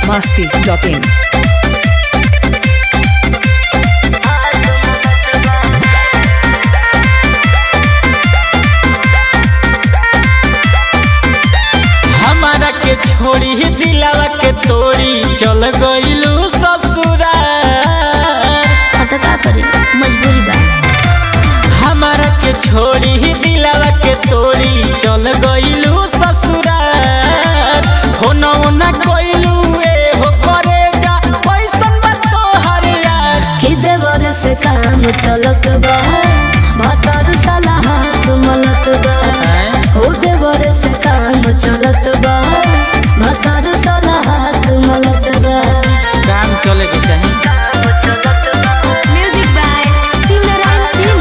masti.in. हमारा के छोड़ी दिलावा के तोड़ी चल गइलू ससुराल हाँ तो का करी मजबूरी बा हमारा के छोड़ी दिलावा के तोड़ी चल गइलू ससुराल हो न ना कइलू ए हो करे जा पैसन बा तोहर यार कि देवर से काम चलत बा भतर साला हाथ मलत बा हो देवर से काम चलत बा भतर साला हाथ मलत बा काम चले के चाही म्यूजिक बाय सिमरन सिंह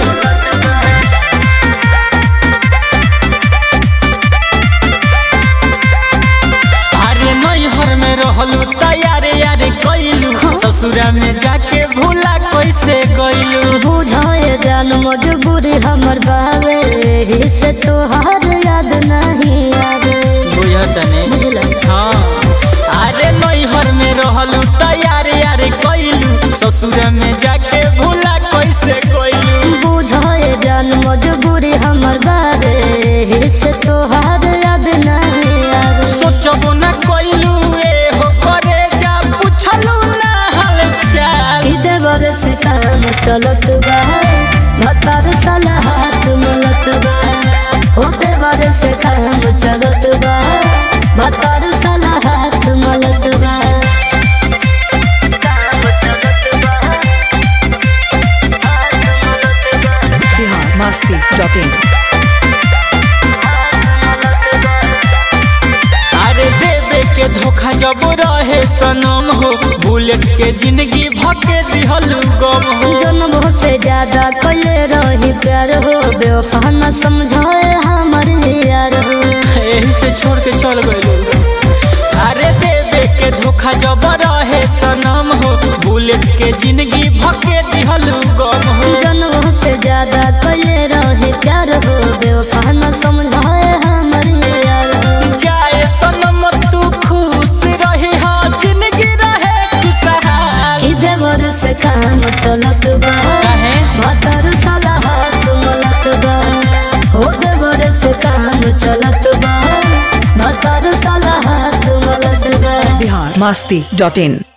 अरे नैहर में रहलू तैयारे यारे कइलू ससुरा में जाके भूला कैसे गइलू बुझाए जान मजबूरी हमर बावे एही से तोहार याद नहीं आवे बुझतने बुझल हाँ अरे नैहर में रहलू तैयार यार कइलू ससुर में जाके भूला कैसे गइलू बुझाए जान मजबूरी हमर बावे एही से तोहार याद नहीं आवे सोचबो ना कइलू ए हो करे जा पूछलू ना हाल चाल कि देवर से काम चलत बा भतर साला हाथ मलत बा हो देवर से काम चलत बा भतर साला हाथ मलत बा काम चलत बा Bihar masti.in. अरे देवे के धोखा जब रहे सनम हो बुलेट के जिंदगी भके दिहलू गम हो जन्म से ज्यादा कले रही प्यार हो बेवफा न समझाए हमर यार हो यही से छोड़ के चल गइलू अरे देवे के धोखा जब रहे सनम हो बुलेट के जिंदगी भके दिहलू गम हो जन्म से ज्यादा कले रही प्यार हो बेवफा न समझाए हमर यार हो जाए सनम तू खुश रही हा जिंदगी रहे खुशहाल कि देवर से काम चलत बा काहे भतर साला हाथ मलत बा हो देवर से काम चलत बा भतर साला हाथ मलत बा Bihar masti.in.